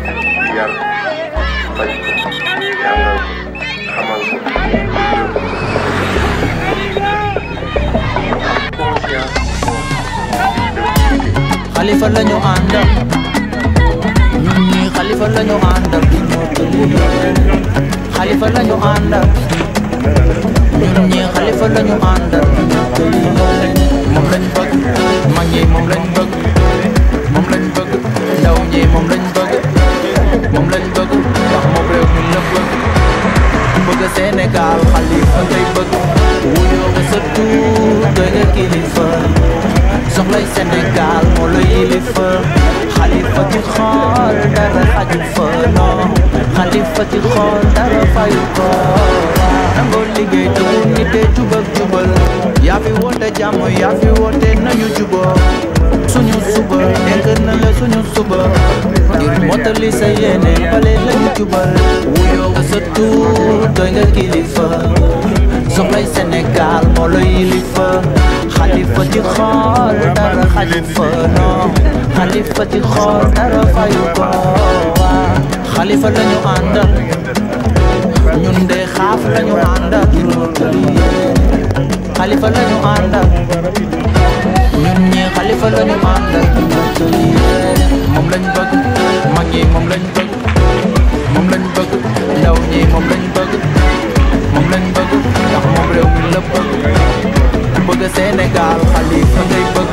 yar faj ko jàngal ko xamal ko conscience xalifa lañu àndal ñun ñii xalifa lañu àndal di ñoo tëli xalifa lañu àndal ñun ñii xalifa lañu àndal di ñoo tëli moom lañ bëgg mag ñi moom lañ bëgg moom lañ bëgg ndaw ñi moom lañ bëgg moom lañ bëgg ndax moom réew mi la bëgg bëgg Sénégal xalifa ngay bëgg wuyoo nga sa tuur doy nga kilifa soxlay Sénégal moo la yilifa xalifa ci xool dara xaju fa non xalifa ci xool dara fayu ko nangoo liggéey te bu nite jubak jubal yaa fi woote jàmm yaa fi woote nañu juboo suñu suba dénk na la suñu suba ngir mottali sa yéene bale lañu jubal wuyoo nga sa tuur doy nga kilifa soxlay Sénégal moo la yilifa xalifa ci xool dara xaju fa non xalifa ci xool dara fayu ko waa xalifa lañu àndal ñun de xaaf lañu àndal xalifa lañu àndal ñun ñi xalifa lañu àndal moom lañ bëgg mag ñi moom lañ bëgg moom lañ bëgg ndaw ñi moom lañ bëgg moom lañ bëgg ndax moom réew mi la bëgg ku bëgg Sénégal xalifa ngay bëgg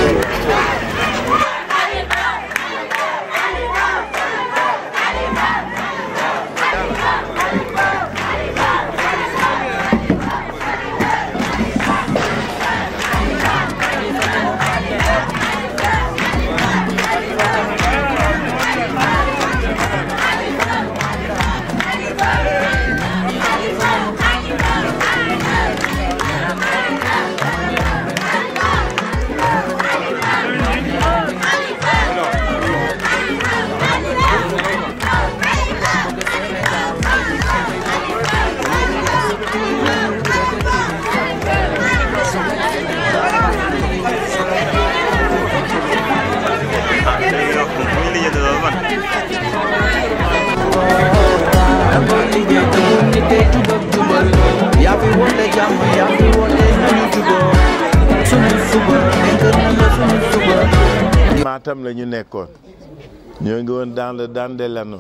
nangoo liggéey te bu nite jubak jubal yaa fi woote jàmm yaa fi woote nañu juboo suñu suba dénk na la suñu suba Matam la ñu nekkoon ñoo ngi woon dans le Dandelano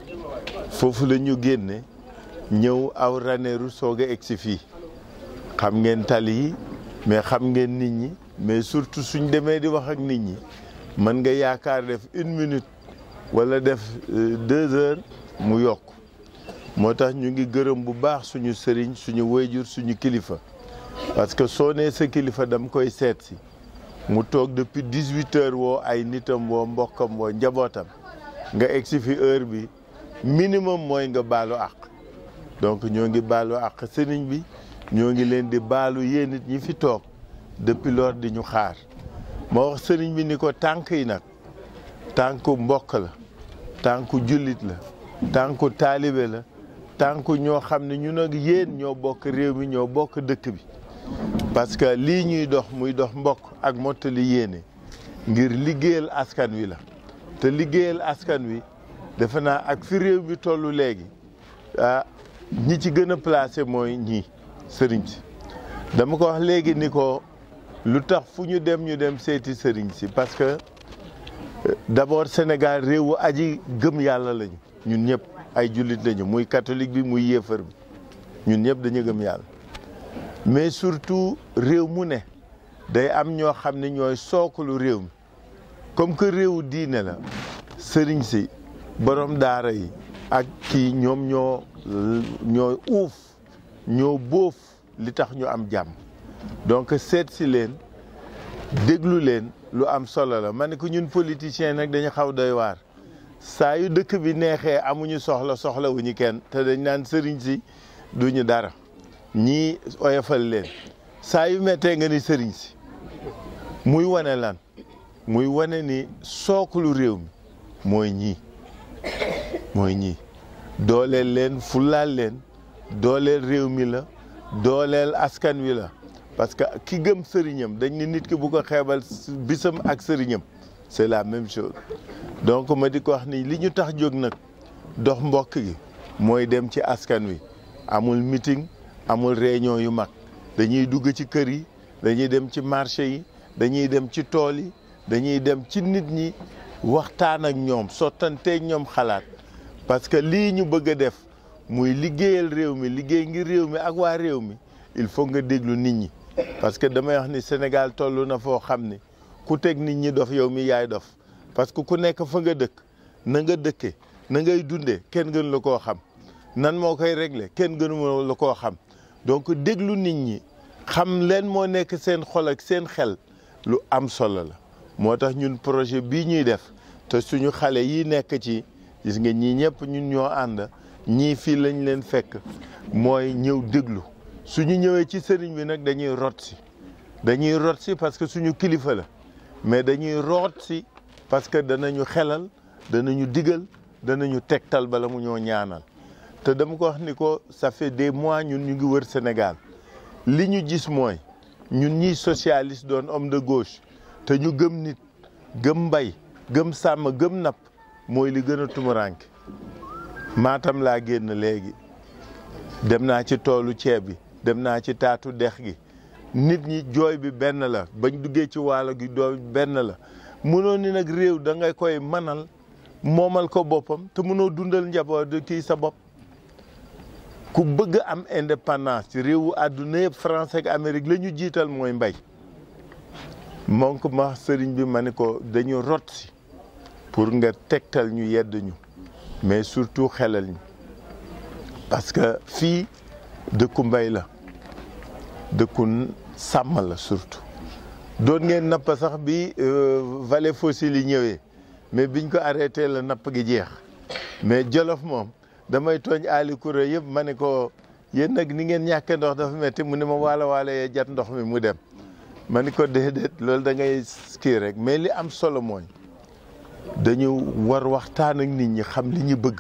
foofu la ñu génne ñëw aw Ranérou soog a egsi fii xam ngeen tali yi mais xam ngeen nit ñi mais surtout suñ demee di wax ak nit ñi mën nga yaakaar def une minute wala def euh, deux heures mu yokk moo tax ñu ngi gërëm bu baax suñu sëriñ suñu wayjur suñu kilifa parce que soo nee sa kilifa dam koy seet si mu toog depuis dix huit heures woo ay nitam woo mbokkam woo njabootam nga egsi fi heure bi minimum mooy nga baalu àq donc ñoo ngi baalu àq sëriñ bi ñoo ngi leen di baalu yéen nit ñi fi toog depuis lors di ñu xaar moo wax sëriñ bi ni ko tànk yi nag tànku mbokk la tànku jullit la tànku taalibe la tànku ñoo xam ne ñun ak yéen ñoo bokk réew mi ñoo bokk dëkk bi parce que lii ñuy dox muy dox mbokk ak mottali yéene ngir liggéeyal askan wi la te liggéeyal askan wi defe naa ak fi réew mi tollu léegi ah ñi ci gën a placé mooy ñii sëriñ si dama ko wax léegi ni ko lu tax fu ñu dem ñu dem seeti sëriñ si parce que d'abord Sénégal réewu aji gëm yàlla lañu ñun ñëpp ay jullit lañu muy catholique bi muy yéefar bi ñun ñëpp dañu gëm yàlla mais surtout réew mu ne day am ñoo xam ne ñooy sookalu réew mi comme que réewu diine la sëriñ si borom daara yi ak kii ñoom ñoo ñoo uuf ñoo bóof li tax ñu am jàmm donc seet si leen déglu leen lu am solo la ma ne ko ñun politiciens nag dañu xaw doy waar saa yu dëkk bi neexee amuñu soxla soxla wu ñu kenn te dañ naan sëriñ si duñu dara ñii oyofal leen saa yu mettee nga ni sëriñ si muy wane lan muy wane ni sookulu réew mi mooy ñii mooy ñii dooleel leen fulaal leen dooleel réew mi la dooleel askan wi la parce que ki gëm sëriñam dañ ne nit ki bu ko xeebal bisam ak sëriñam c'est la même chose donc ma di ko wax ni li ñu tax jóg nag dox mbokk gi mooy dem ci askan wi amul meeting amul réunion yu mag dañuy dugg ci kër yi dañuy dem ci marché yi dañuy dem ci tool yi dañuy dem ci nit ñi waxtaan ak ñoom sottanteeg ñoom xalaat parce que lii ñu bëgg a def muy liggéeyal réew mi liggéey ngir réew mi ak waa réew mi il faut nga déglu nit ñi parce que damay wax ni Sénégal toll na foo xam ni ku teg nit ñi dof yow mi yaay dof parce que ku nekk fa nga dëkk na nga dëkke na ngay dundee kenn gën la koo xam nan moo koy régler kenn gënu la koo xam donc déglu nit ñi xam leen moo nekk seen xol ak seen xel lu am solo la moo tax ñun projet bii ñuy def te suñu xale yi nekk ci gis nga ñii ñëpp ñun ñoo ànd ñii fii lañ leen fekk mooy ñëw déglu suñu ñëwee ci sëriñ bi nag dañuy rot si dañuy rot si parce que suñu kilifa la mais dañuy root si parce que danañu xelal danañu digal danañu tegtal bala mu ñoo ñaanal te dama ko wax ni ko ça fait des mois ñun ñu ngi wër Sénégal li ñu gis mooy ñun ñiy socialiste doon homme de gauche te ñu gëm nit gëm mbay gëm sàmm gëm napp mooy li gën a tumuranke maatam laa génn léegi dem naa ci toolu ceeb bi dem naa ci taatu dex gi nit ñi jooy bi benn la bañ duggee ci waalo gi doo benn la mënoo ni nag réew da nga koy manal moomal ko boppam te mënoo dundal njaboot kii sa bopp ku bëgg am indépendance ci réewu àdduna yëpp France ak Amérique la ñu jiital mooy mbay moom ko ma sëriñ bi ma ni ko dañu rot si pour nga tegtal ñu yedd ñu mais surtout xelal ñu parce que fii dëkku mbay la dëkku sàmm la surtout doon ngeen napp sax bi vallée fossile yi ñëwee mais biñ ko arrêté la napp gi jeex mais Jolof moom damay tooñ aali kuré yëpp ma ne ko yéen nag ni ngeen ñàkkee ndox dafa metti mu ne ma waala waala yee jat ndox mi mu dem ma ni ko déedéet loolu da ngay kii rek mais li am solo mooy dañu war waxtaan ak nit ñi xam li ñu bëgg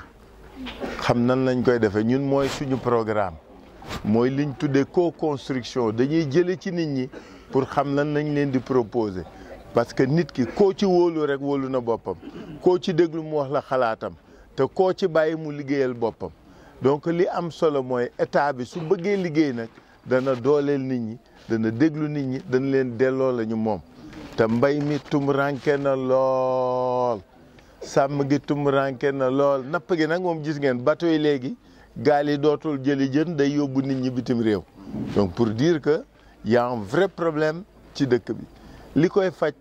xam nan lañ koy defee ñun mooy suñu programme mooy liñ tuddee co-construction dañuy jële ci nit ñi pour xam lan lañ leen di proposer parce que nit ki koo ci wóolu rek wóolu na boppam koo ci déglu mu wax la xalaatam te koo ci bàyyi mu liggéeyal boppam donc li am solo mooy état bi su bëggee liggéey nag dana dooleel nit ñi dana déglu nit ñi dana leen delloo la ñu moom te mbay mi tumuranke na lool sàmm gi tumuranke na lool napp gi nag moom gis ngeen bateau yi léegi gaal yi dootul jëli jën day yóbbu nit ñi bitim réew donc pour dire que y a un vrai problème ci dëkk bi li koy faj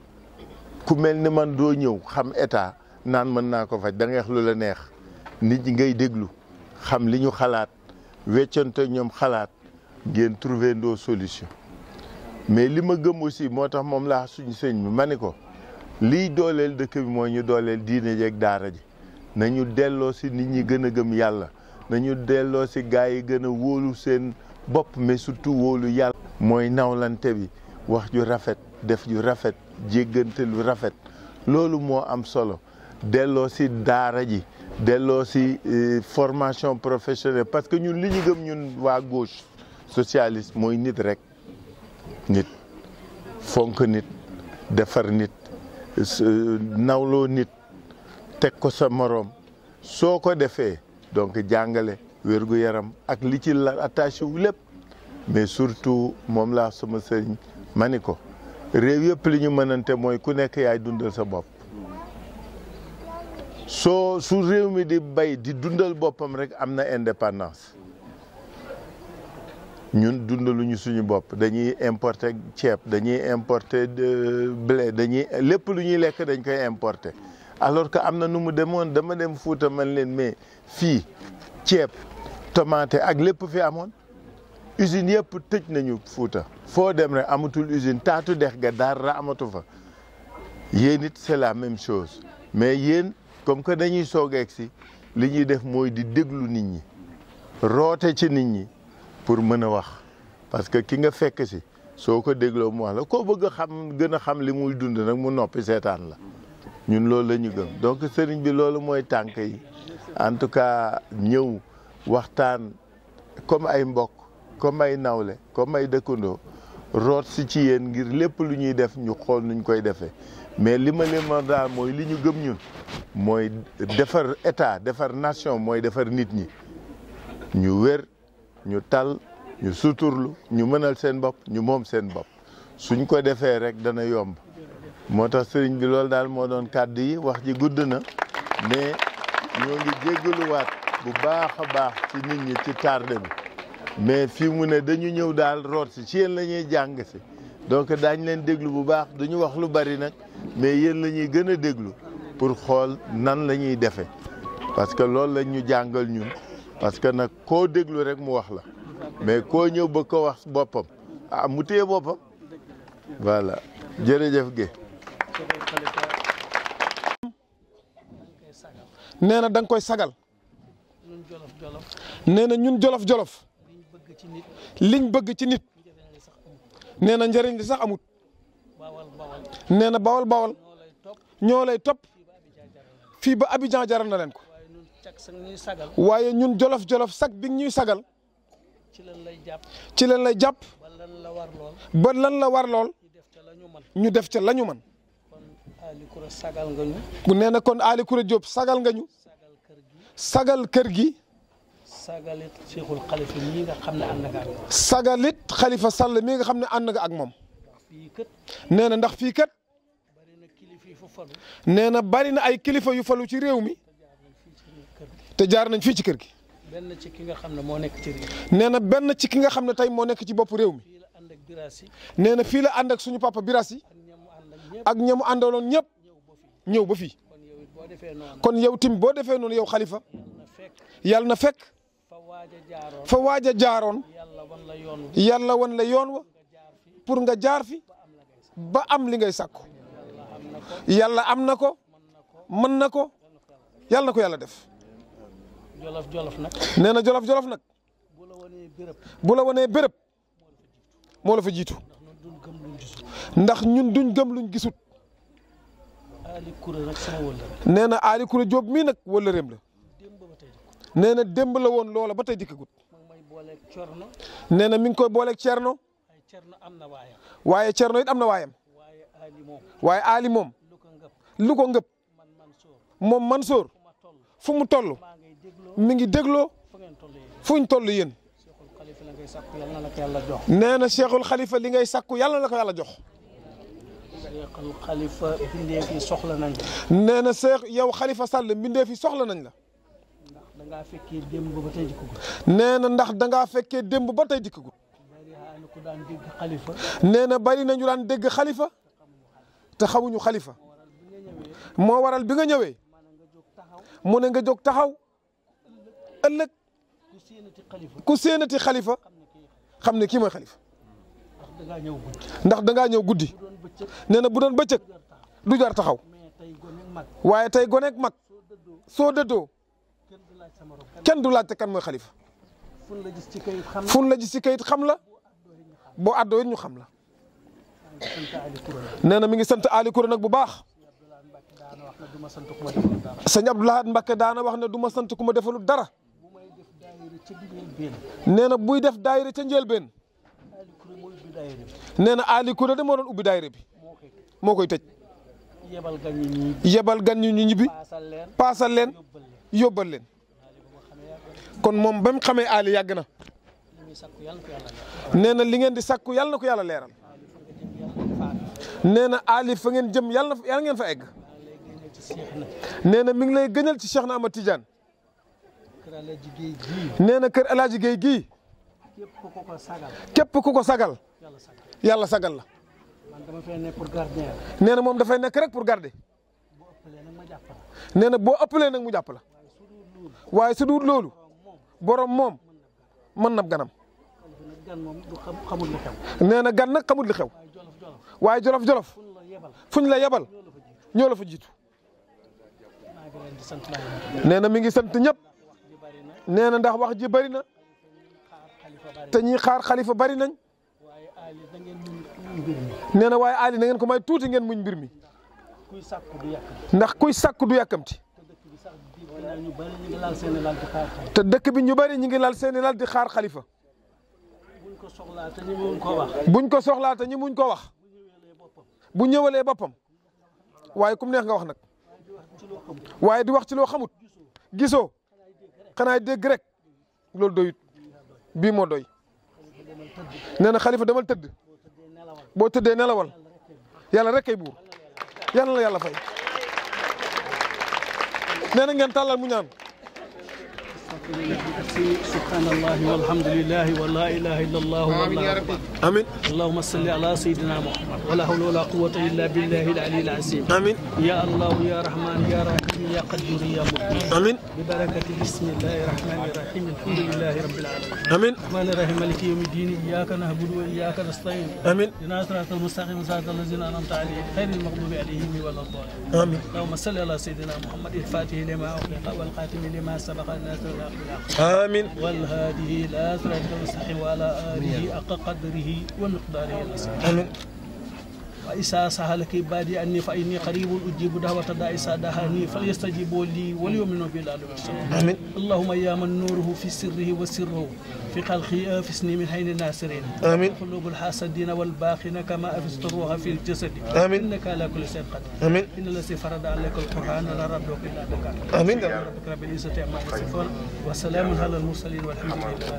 ku mel ni man doo ñëw xam état naan mën naa ko faj da ngay wax lu la neex nit ñi ngay déglu xam li ñu xalaat weccante ñoom xalaat ngeen trouver ndoo solution mais li ma gëm aussi moo tax moom laa suñu sëñ bi ma ni ko liy dooleel dëkk bi mooy ñu dooleel diine jeeg daara ji nañu delloo si nit ñi gën a gëm yàlla nañu delloo si gaa yi gën a wóolu seen bopp mais surtout wóolu yàlla mooy nawlante bi wax ju rafet def ju rafet jéggante lu rafet loolu moo am solo delloo si daara ji delloo si formation professionnelle parce que ñun li ñu gëm ñun waa gauche socialiste mooy nit rek nit fonk nit defar nit nawloo nit teg ko sa moroom soo ko defee donc jàngale wérgu yaram ak li ci la attaché wu lépp mais surtout moom laa sama sëriñ ma ni ko réew yëpp li ñu mënante mooy ku nekk yaay dundal sa bopp soo su réew mi di bay di dundal boppam rek am na indépendance ñun dundaluñu suñu bopp dañuy importer ceeb dañuy importer blé dañuy lépp lu ñuy lekk dañ koy importer alors que am na nu mu demoon dama dem Fuuta man leen mais fii ceeb tomate ak lépp fi amoon usine yëpp tëj nañu Fuuta foo dem rek amatul usine taatu dex ga dara amatu fa yéen it c'est la même chose mais yéen comme que dañuy soog a si li ñuy def mooy di déglu nit ñi roote ci nit ñi pour mën a wax parce que ki nga fekk si soo ko dégloo mu wax la koo bëgg a xam gën a xam li muy dund nag mu noppi seetaan la ñun loolu la ñu gëm donc sëriñ bi loolu mooy tànk yi en tout cas ñëw waxtaan comme ay mbokk comme ay nawle comme ay dëkkandoo root si ci yéen ngir lépp lu ñuy def ñu xool nuñ koy defee mais li ma leen ma daal mooy li ñu gëm ñun mooy defar état defar nation mooy defar nit ñi ñu wér ñu tal ñu suturlu ñu mënal seen bopp ñu moom seen bopp suñ ko defee rek dana yomb moo tax sëriñ bi loolu daal moo doon kàddu yi wax ji gudd na mais ñoo ngi jéggaluwaat bu baax a baax ci nit ñi ci tardé bi mais fii mu ne dañu ñëw daal root si ci yéen la ñuy jàng si donc daañ leen déglu bu baax duñu wax lu bari nag mais yéen la ñuy gën a déglu pour xool nan la ñuy defee parce que loolu lañ ñu jàngal ñun parce que nag koo déglu rek mu wax la mais koo ñëw ba ko wax boppam ah mu téye boppam voilà jërëjëf Guèye. nee na da nga koy sagal ñun jolof jolof nee na ñun jolof jolof liñ bëgg ci nit liñ bëgg ci nit njëriñ li sax amul nee na njëriñ li sax amut bawal bawal nee na bawal bawal ñoo lay topp ñoo lay topp fii ba fii ba Abidjan Abidjan jaral na jaral na leen ko waaye ñun cag sax ñuy sagal waaye ñun jolof jolof sag bi ñuy sagal ci lan lay jàpp ci leen lay jàpp ba lan la war lool ba lan la war lool ñu def ca la ñu man ñu def ca la ñu man kon Ali Koura sagal nga ñu bu nee na kon Ali Koura Diop sagal nga ñu sagal kër gi sagal kër gi sagalit Cheikhul Khalifa ñii nga xam ne ànd nga ak ñoom sagalit Khalifa Sall mi nga xam ne ànd nga ak moom fii kët nee na ndax fii kat bari na kilifa yi fu falu nee na bari na ay kilifa yu falu ci réew mi te jaar nañ fii te jaar nañ fii ci kër gi ci kër gi benn ci ki nga xam ne moo nekk ci réew nee na benn ci ki nga xam ne tey moo nekk ci bopp réew mi fii la ànd ak biraasi nee na fii la ànd ak suñu papa Birassi ak ñamu ànd ak ñëpp ak ñamu àndaloon ñëpp ñëw ba ñëw ba fii fii kon yow it boo defee noonu kon yow tim boo defee noonu yow Khalifa na fekk yàlla na fekk fa waaj a jaaroon fa waaj a jaaroon yàlla wan la yoon wi yàlla wan la yoon wa nga jaar fii pour nga jaar fi ba am li ngay sàkku yàlla am na ko mën na ko yàlla na ko yàlla def jolof jolof nag nee na jolof jolof nag bu la wanee béréb bu la wanee béréb moo la fa jiitu ndax ñun dun gëm luñ gisul ndax ñun duñ gëm luñ gisut Ali Koura nag sama wëllëre nee na Ali Koura Diop mii nag wala réem la démb ba tey nee na démb la woon loola ba tey dikkagut ma ngi may booleeg corno nee na mi ngi koy booleeg Thierno ay cerno am na waayam waaye Thierno it am na waayam waaye Ali moom waaye Ali moom lu ko ngëp lu ko ngëp man man sóor moom Mansour fu ma toll fu mu toll maa ngay dégloo mi ngi dégloo fa ngeen toll yéen fuñ toll yéen Cheikhul Khalifa la ngay sàkku yàlla na la ko yàlla jox nee na Cheikhul Khalifa li ngay sàkku yàlla na la ko yàlla jox Cheikhul Khalifa bindee fi soxla nañ nee na Cheikh yow Khalifa Sall mbindee fi soxla nañ la ndax da ngaa fekkee démb ba tey di ko gën nee na ndax da ngaa fekkee démb ba tey dikkagut bari xaani ku daan dégg Khalifa nee na bari nañu daan dégg Khalifa te xamuñu Khalifa moo waral bi nga ñëwee maanaam nga jóg taxaw mu ne nga jóg taxaw ëllëg ku séenati Khalifa ku séenati Khalifa xam ne kii xam ne kii mooy Khalifa ndax da ngaa ñëw guddi ndax da ngaa ñëw guddi bu doon bëccëg nee na bu doon bëccëg jar taxaw du jar taxaw mais tey gone ak mag waaye tey goneeg mag soo dëddoo soo dëddoo kenn du laaj sa morom kan kenn du laajte kan mooy Khalifa fun la gis ci kayit xam fun la ji si kayit xam la boo àddoo it ñu xam la sant Ali Koura la nee na mi ngi sant Ali Koura nag bu baax Abdoulaye Mbacke daana wax ne du ma sant ku ma defal dara sëñ Abdou Lahad Mbacke daana wax ne du ma sant ku ma defalul dara bu may def daayira ca biir benn nee na buy def daayira ca njëlbeen Ali Koura mooy ubbi daayira bi nee na Ali Koura de moo doon ubbi daayira bi moo koy moo koy tëj yebal gan ñi ñii yebal gan ñu ñu ñibbi paasal leen paasal leen yóbbal leen yóbbal leen kon moom ba mu xamee Ali yàgg na li muy sakku yàlla na ko yàlla leer nee na li ngeen di sakku yàlla na ko yàlla leeral nee na Ali fa ngeen jëm yàlla na yàlla ngeen fa egg léegi ne ci Cheikh na nee na mi ngi lay gëñal ci Cheikh na Ahmad Tidiane kër la jigéen jii nee na kër El Hadj Guèye gii képp ku ko ko sagal képp ku ko sagal yàlla sagal yàlla sagal la man dama fee ne pour gardien nee na moom dafay nekk rek pour garder bu ëppalee nag ma jàpp la nee na boo ëppalee nag mu jàpp la waaye su dul loolu borom moom mën na ganam Khalifa nag gan moom du xam xamul li xew nee na gan nag xamul li xew waaye jolof jolof waaye jolof-jolof fun la yebal fuñ la yebal ñoo la fa jiitu maa ngi leen di sant laa leen nee na mi ngi sant ñëpp ji bari na nee na ndax wax ji bari na xaar Khalifa bari te ñiy xaar xalifa bari nañ waaye Ali da ngeen mun mbir mi nee na waaye Ali na ngeen ko may tuuti ngeen muñ mbir mi kuy sàkku du yàq ndax kuy sàkku du yàkkamti te dëkk bi sax dégg naa ñu bari ñu ngi laal seen i lal di xaar Khalifa te dëkk bi ñu bari ñi ngi lal seeni lal di xaar xalifa buñ ko soxlaa te ñu mun koo wax buñ ko soxlaa te ñi muñ ko wax bu ñëwalee boppam waaye kum neex nga wax nag waaye di wax ci loo xamut gisoo xanaa dégg rek loolu doyut bii moo doy nee na xalifa demal tëdd boo tëddee nelawal yàlla rek kay buur yàlla la yàlla fay nee na ngeen tàllal mu ñaan سبحان الله والحمد لله ولا اله الا الله والله اكبر amin اللهم صل على سيدنا محمد ولا حول ولا قوه الا بالله العلي العظيم amin يا الله يا رحمن يا رحيم يا قدير يا مقيم amin ببركه بسم الله الرحمن الرحيم الحمد لله رب العالمين amin الرحمن الرحيم مالك يوم الدين اياك نعبد واياك نستعين amin اهدنا الصراط المستقيم صراط الذين انعمت عليهم غير المغضوب عليهم ولا الضالين amin اللهم صل على سيدنا محمد الفاتح لما اغلق والخاتم لما سبق الناصر الحق بالحق amin والهادي الى صراط المستقيم وعلى اله حق قدره ومقداره العظيم amin وإذا سألك عبادي أني فإني قريب أجيب دعوة الداعي إذا دعاني فليستجيبوا لي وليؤمنوا بي لعلهم يرشدون amin اللهم يا من نوره في سره وسره في خلقه أفسني من حين الناصرين آمين. قلوب الحاسدين والباخين كما أفست الروح في الجسد آمين. إنك على كل شيء قدير amin إن الذي فرض عليك القرآن لا ربك إلا بك amin ربك رب العزة عما يصفون وسلام على المرسلين والحمد لله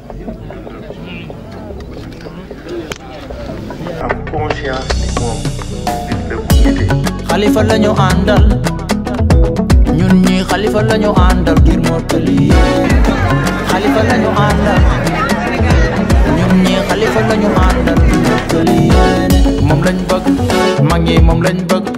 am conscience ni moom nit la bu nite xalifa lañu àndal ñun ñi xalifa lañu àndal ngir mottali yéene xalifa lañu àndal ñun ñi xalifa lañu àndal ngir mottali yéene moom lañ bëgg mag ñi moom lañ bëgg